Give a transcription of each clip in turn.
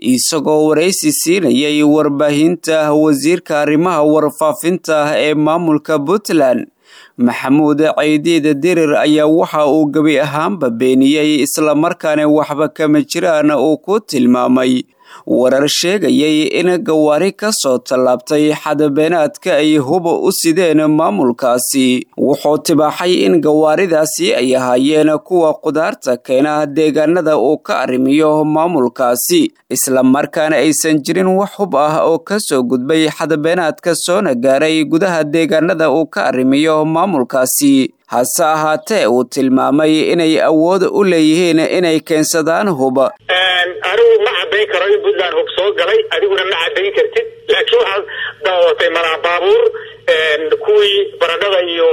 isagoo waraysi siinayay warbaahinta wasiirka arrimaha warfaafinta ee maamulka puntland maxamuud ceydiid dirir ayaa waxa uu gebi ahaanba beeniyey islamarkaana waxba kama jiraan uu ku tilmaamay warar sheegayay in gawaari ka soo tallaabtay xadabeenaadka ay huba u sideen maamulkaasi wuxuu tibaaxay in gawaaridaasi ay ahaayeen kuwa qudaarta keena deegaanada uu ka arrimiyo maamulkaasi islamarkaana aysan jirin wax hub ah oo ka soo gudbay xadabeenaadka soona gaaray gudaha deegaanada uu ka arrimiyo maamulkaasi hase ahaatee uu tilmaamay inay awood u leeyihiin inay keensadaan huba anigu ma caddayn karo in puntland hub soo galay adiguna ma caddayn kartid laakiin waxaad daawatay malaa baabuur kuwii baradhada iyo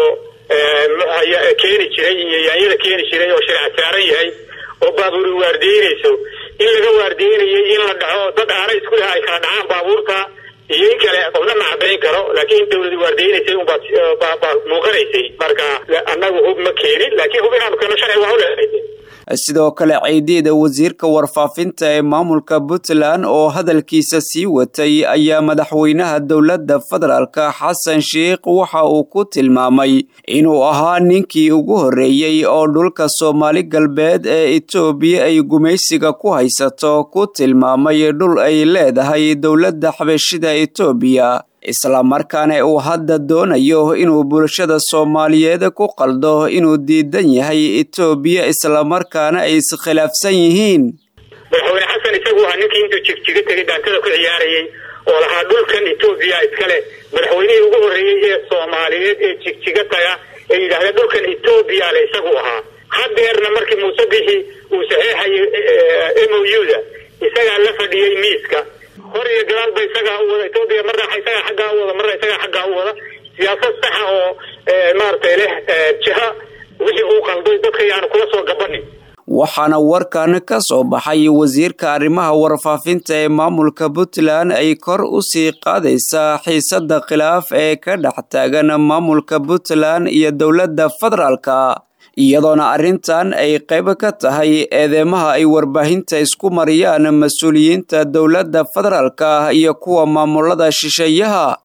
keeni jiray iyo yaanyada keeni jiray oo shirca saaran yahay oo baabuuri waardiyeynayso in laga waardiyeynayay in la dhaco dad aana isku leh ay kala dhacaan baabuurta iyo in kale qofna ma caddayn karo laakiin in dawladi waardiyeynaysay unbaa muuqanaysay marka annagu hub ma keenin laakiin hub inaanu keeno sharci waa u leehay sidoo kale ceydiida wasiirka warfaafinta ee maamulka puntland oo hadalkiisa sii watay ayaa madaxweynaha dowladda federaalka xasan sheikh waxa uu ku tilmaamay inuu ahaa ninkii ugu horreeyey oo dhulka soomaali galbeed ee etoobiya ay gumaysiga ku haysato ku tilmaamay dhul ay leedahay dowladda xabashida etoobiya islamarkaana uu hadda doonayo inuu bulshada soomaaliyeed ku qaldo inuu diidan yahay etoobiya islamarkaana ay iskhilaafsan yihiin madaxweyne xasan isagu waa ninkii intuu jigjiga tegay dhaantada ku ciyaarayay oo lahaa dhulkan etoobiya iskale madaxweynihii ugu horreeyey ee soomaaliyeed ee jigjiga taga ee yidhahdeen dhulkan etoobiya le isagu ahaa hadeerna markii muuse bixi uu saxeexayay m o u-da isagaa la fadhiyey miiska hor iyo gadaalba isagaa u wada etoobiya marna isagaa xaggaa u wada marna isagaa xaggaa u wada siyaasad saxa oo maaragtay leh jiha wixii uu qalday dadka yaanu kula soo gabanin waxaana warkan ka soo baxay wasiirka arrimaha warfaafinta ee maamulka puntland ay kor u sii qaadaysaa xiisadda khilaaf ee ka dhex taagan maamulka puntland iyo dowladda federaalka iyadoona arrintan ay qayb ka tahay eedeymaha ay warbaahinta isku mariyaan mas-uuliyiinta dowladda federaalka iyo kuwa maamulada shisheeyaha